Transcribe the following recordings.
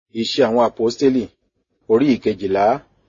Iṣẹ́ àwọn àpọ́stélì orí ìkejìlá.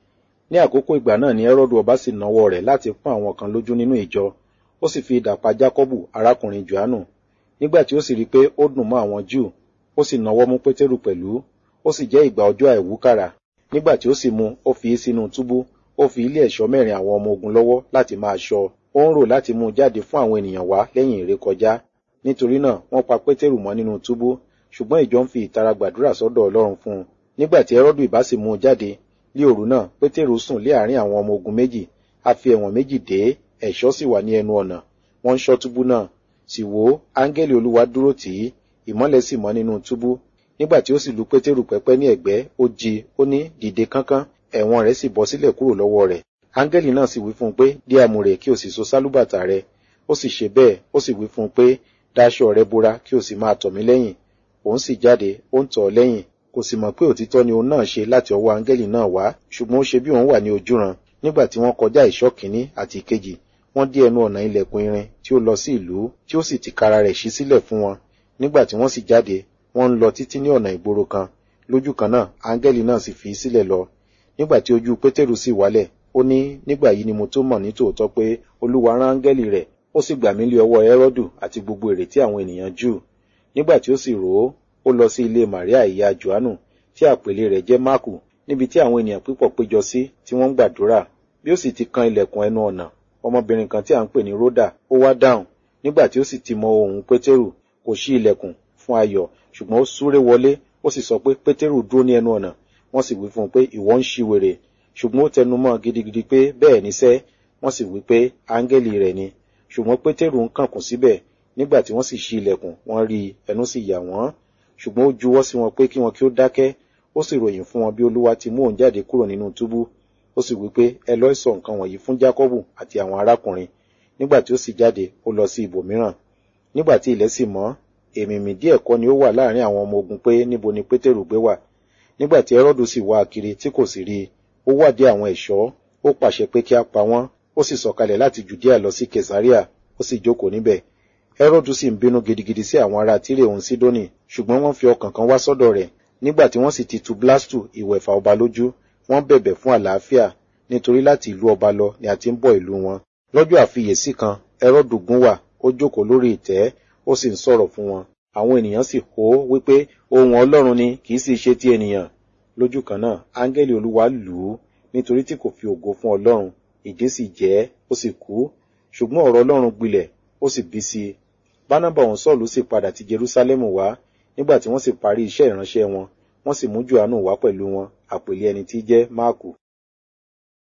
Ní àkókò ìgbà náà ni Ẹ́rọ́dù ọba sì nawọ́ rẹ̀ láti pọ́n àwọn kan lójú nínú ìjọ. Ó sì fi idà pa Jákọ́bù arákùnrin Jòhánù. Nígbà tí ó sì rí pé ó dùn mọ́ àwọn Júù, ó sì nawọ́ mú Pétérù pẹ̀lú. Ó sì jẹ́ ìgbà ọjọ́ àìwúkàrà. Nígbà tí ó sì mú, ó fi í sínú túbú. Ó fi ilé ẹ̀ṣọ́ mẹ́rin àwọn ọmọ ogun lọ́wọ́ láti máa ṣọ́. Ó ń rò láti mú un jáde fún àwọn ènìyàn wá lẹ́yìn ìrékọjá. Nítorí náà, wọ́n pa Pétérù mọ́ nínú túbú. Ṣùgbọ́n ìjọ ń fi ìtara gbàdúrà sọ́dọ̀ Ọlọ́run fún un. Nígbà tí Ẹ́rọ́dù ìbá sì mú un jáde, ní òru náà, Pétérù sùn lé àárín àwọn ọmọ ogun méjì. A fi ẹ̀wọ̀n méjì dé, ẹ̀ṣọ́ sì wà ní ẹnu ọ̀nà. Wọ́n ń ṣọ́ túbú náà. Sì wò ó, áńgẹ́lì Olúwa dúró tì í, ìmọ́lẹ̀ sì mọ́ nínú túbú. Nígbà tí ó sì lu Pétérù pẹ́pẹ́ ní ẹ̀gbẹ́, ó jí, ó ní, dìde kánkán, ẹ̀wọ̀n rẹ̀ sì bọ́ sílẹ̀ kúrò lọ́wọ́ rẹ̀. Áńgẹ́lì náà sì wí fún un pé, dí àmùrè kí o sì so sálúbàtà rẹ. Ó sì ṣe bẹ́ẹ̀, ó sì wí fún un pé, dáṣọ rẹ bora kí o sì máa tọ̀ mí lẹ́yìn. Òun sì jáde, ó ń tọ̀ ọ́ lẹ́yìn. Kò sì mọ̀ pé òtítọ́ ni òun náà ṣe láti ọwọ́ áńgẹ́lì náà wá, ṣùgbọ́n ó ṣe bí òun wà ní ojúran. Nígbà tí wọ́n kọjá ìṣọ́ kìíní àti ìkejì, wọ́n dí ẹnu ọ̀nà ilẹ̀kùn irin tí ó lọ sí ìlú, tí ó sì tìkára rẹ̀ ṣí sílẹ̀ fún wọn. Nígbà tí wọ́n sì jáde, wọ́n ń lọ títí ní ọ̀nà ìgboro kan. Lójú kan náà, áńgẹ́lì náà sì fi í sílẹ̀ lọ. Nígbà tí ojú Pétérù sì wálẹ̀, ó ní, nígbà yìí ni mo tó mọ̀ ní tòótọ́ pé Olúwa rán áńgẹ́lì rẹ̀, ó sì gbà mí lé ọwọ́ Ẹ́rọ́dù àti gbogbo ìrètí àwọn ènìyàn Júù. Nígbà tí ó sì rò ó, ó lọ sí ilé Màríà ìyá Jòhánù, tí àpèlé rẹ̀ jẹ́ Máàkù, níbi tí àwọn ènìyàn púpọ̀ péjọ sí tí wọ́n ń gbàdúrà. Bí ó sì ti kan ilẹ̀kùn ẹnu ọ̀nà, ọmọbìnrin kan tí à ń pè ní Ródà, ó wá dáhùn. Nígbà tí ó sì ti mọ ohùn Pétérù, kò ṣí ilẹ̀kùn fún ayọ̀, ṣùgbọ́n ó súré wọlé, ó sì sọ pé Pétérù dúró ní ẹnu ọ̀nà. Wọ́n sì wí fún un pé ìwọ ń ṣí wèrè. Ṣùgbọ́n ó tẹnu mọ́ gidigidi pé bẹ́ẹ̀ ní sẹ́, wọ́n sì wí pé áńgẹ́lì rẹ̀ ni. Ṣùgbọ́n Pétérù ń kànkùn síbẹ̀. Nígbà tí wọ́n sì ṣí ilẹ̀kùn, wọ́n rí i, ẹnu sì yà wọ́n. Ṣùgbọ́n ó juwọ́ sí wọn pé kí wọn kí ó dákẹ́. Ó sì ròyìn fún wọn bí Olúwa ti mú òun jáde kúrò nínú túbú. Ó sì wí pé ẹ lọ sọ nǹkan wọ̀nyí fún Jákọ́bù àti àwọn arákùnrin. Nígbà tí ó sì jáde, ó lọ sí ibòmíràn. Nígbà tí ilẹ̀ sì mọ́, èmìmì díẹ̀ kọ́ ni ó wà láàrin àwọn ọmọ ogun pé níbo ni Pétérù gbé wà. Nígbà tí Ẹ́rọ́dù sì wá kiri tí kò sì rí i, ó wádìí àwọn ẹ̀ṣọ́, ó pàṣẹ pé kí a pa wọ́n, ó sì sọ̀kalẹ̀ láti Jùdíà lọ sí Kẹsàríà, ó sì jókòó níbẹ̀. Ẹ́rọ́dù sì ń bínú gidigidi sí àwọn ará Tírè òun Sídónì, ṣùgbọ́n wọ́n fi ọkàn kan wá sọ́dọ̀ rẹ̀. Nígbà tí wọ́n sì ti tu Blastu ìwẹ̀fà ọba lójú, wọ́n bẹ̀bẹ̀ fún àlàáfíà, nítorí láti ìlú ọba lọ ni a ti ń bọ̀ ìlú wọn. Lọ́jọ́ àfiyèsí kan, Ẹ́rọ́dù gún wà, ó jókòó lórí ìtẹ́, ó sì ń sọ̀rọ̀ fún wọn. Àwọn ènìyàn sì hó wípé ohùn Ọlọ́run ni kì í sì ṣe ti ènìyàn. Lójú kan náà, áńgẹ́lì Olúwa lù ú, nítorí tí kò fi ògo fún Ọlọ́run, ìdí sì jẹ́, ó sì kú. Ṣùgbọ́n ọ̀rọ̀ Ọlọ́run gbilẹ̀, ó sì bí sí i. Bánábà òun Sọ́ọ̀lù sì padà ti Jerúsálẹ́mù wá, nígbà tí wọ́n sì parí iṣẹ́ ìránṣẹ́ wọn, wọ́n sì mú Jòhánù wá pẹ̀lú wọn, àpèlé ẹni tí jẹ́ Máàkù.